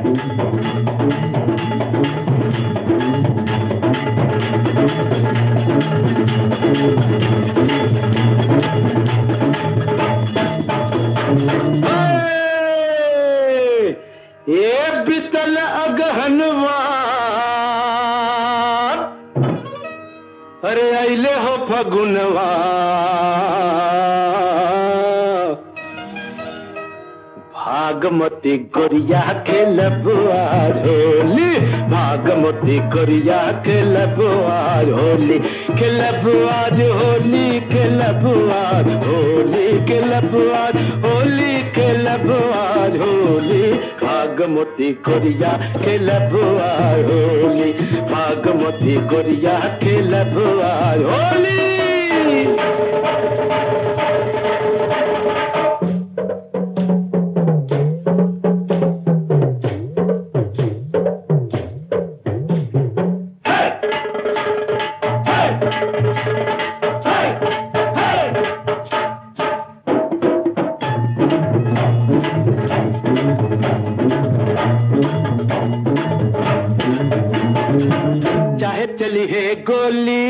ये बितल अगहनवा अरे अले हो फगुनवा भागमती गोरिया के लबुआ होली भागमती गोरिया के लबुआ होली के लबुआ होली के लबुआ होली के लबुआ होली के लबुआ होली भागमती गोरिया के लबुआ होली भागमती गोरिया के लबुआ होली चाहे चली है गोली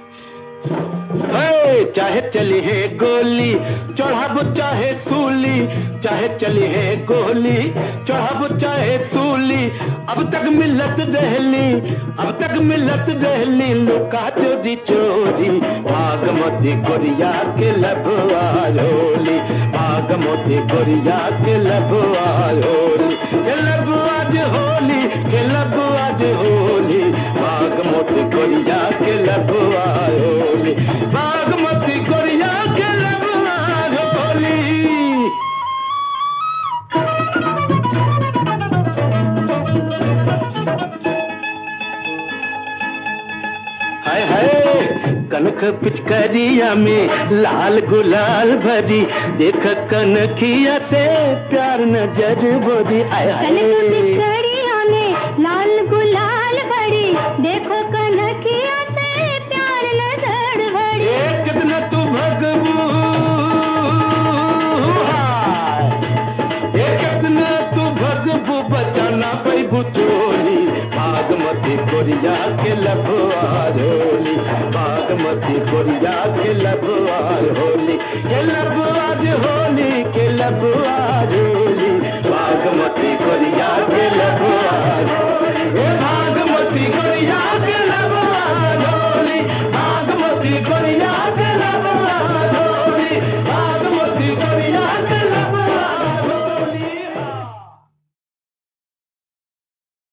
हे, चाहे चली है गोली चढ़ाब चाहे सूली चाहे चली है गोली चढ़ाब चाहे सूली अब तक मिलत दहली अब तक मिलत दहली लुका चोरी चोरी भागमती गोरिया के लबुआ होली भागमती गोरिया के लबुआ होली के लबुआ होली के लबुआ होली बागमती गोरिया के लबुआ होली बागमती गोरिया के लबुआ होली हाय हाय कनक पिचकरिया में लाल गुलाल भरी देख कनखिया से प्यार नजर बोरी आय कनक हाय पिचकड़िया में लाल गुलाल भरी देखो कनकिया से प्यार नजर भरी ए कितना तू भगबू हाय। ए कितना तू भगबू बचाना पैबू चोरी बागमती कोरिया के लभुआर होली बागमती कोरिया के लभुआर होली के लभुआर होली के लभुआर होली